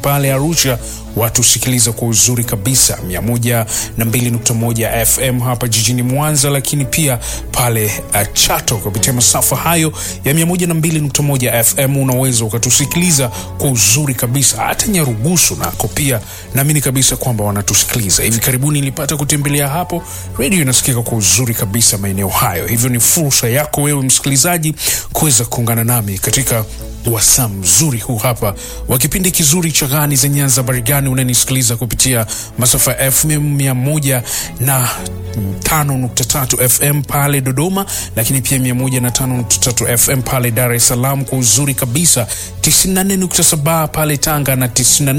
pale Arusha watusikiliza kwa uzuri kabisa 102.1 FM hapa jijini Mwanza, lakini pia pale uh, Chato kupitia masafa hayo ya 102.1 FM unaweza ukatusikiliza kwa uzuri kabisa. Hata Nyarugusu nako pia naamini kabisa kwamba wanatusikiliza. Hivi karibuni nilipata kutembelea hapo, redio inasikika kwa uzuri kabisa maeneo hayo. Hivyo ni fursa yako wewe msikilizaji kuweza kuungana nami katika wasaa mzuri huu hapa wa kipindi kizuri cha Gani za Nyanza. Barigani unanisikiliza kupitia masafa ya FM mia moja na tano nukta tatu FM pale Dodoma, lakini pia mia moja na tano nukta tatu FM pale Dar es Salaam kwa uzuri kabisa, 94.7 pale Tanga na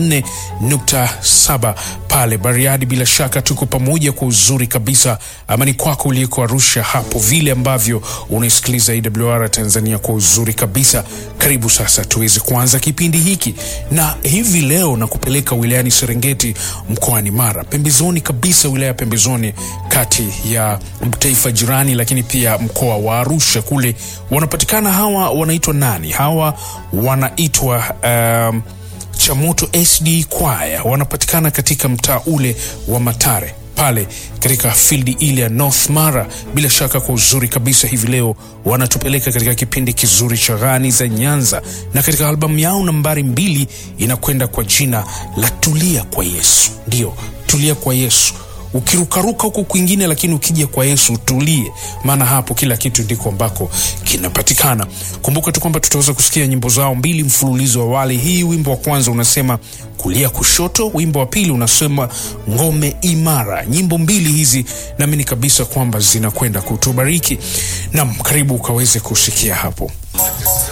94.7 pale Bariadi. Bila shaka tuko pamoja kwa uzuri kabisa. Amani kwako uliko Arusha hapo, vile ambavyo unaisikiliza AWR Tanzania kwa uzuri kabisa. Karibu sasa tuweze kuanza kipindi hiki, na hivi leo na kupeleka wilayani Serengeti mkoani Mara, pembezoni kabisa, wilaya pembezoni kati ya taifa jirani, lakini pia mkoa wa Arusha kule wanapatikana hawa, wanaitwa nani hawa? Wanaitwa um, Chamoto SD Kwaya, wanapatikana katika mtaa ule wa Matare pale katika fildi ile ya North Mara. Bila shaka kwa uzuri kabisa, hivi leo wanatupeleka katika kipindi kizuri cha Gani za Nyanza, na katika albamu yao nambari mbili inakwenda kwa jina la Tulia kwa Yesu. Ndio, Tulia kwa Yesu ukirukaruka huku kwingine, lakini ukija kwa Yesu utulie, maana hapo kila kitu ndiko ambako kinapatikana. Kumbuka tu kwamba tutaweza kusikia nyimbo zao mbili mfululizo wa wale. Hii wimbo wa kwanza unasema kulia kushoto, wimbo wa pili unasema ngome imara. Nyimbo mbili hizi naamini kabisa kwamba zinakwenda kutubariki. Nam, karibu ukaweze kusikia hapo.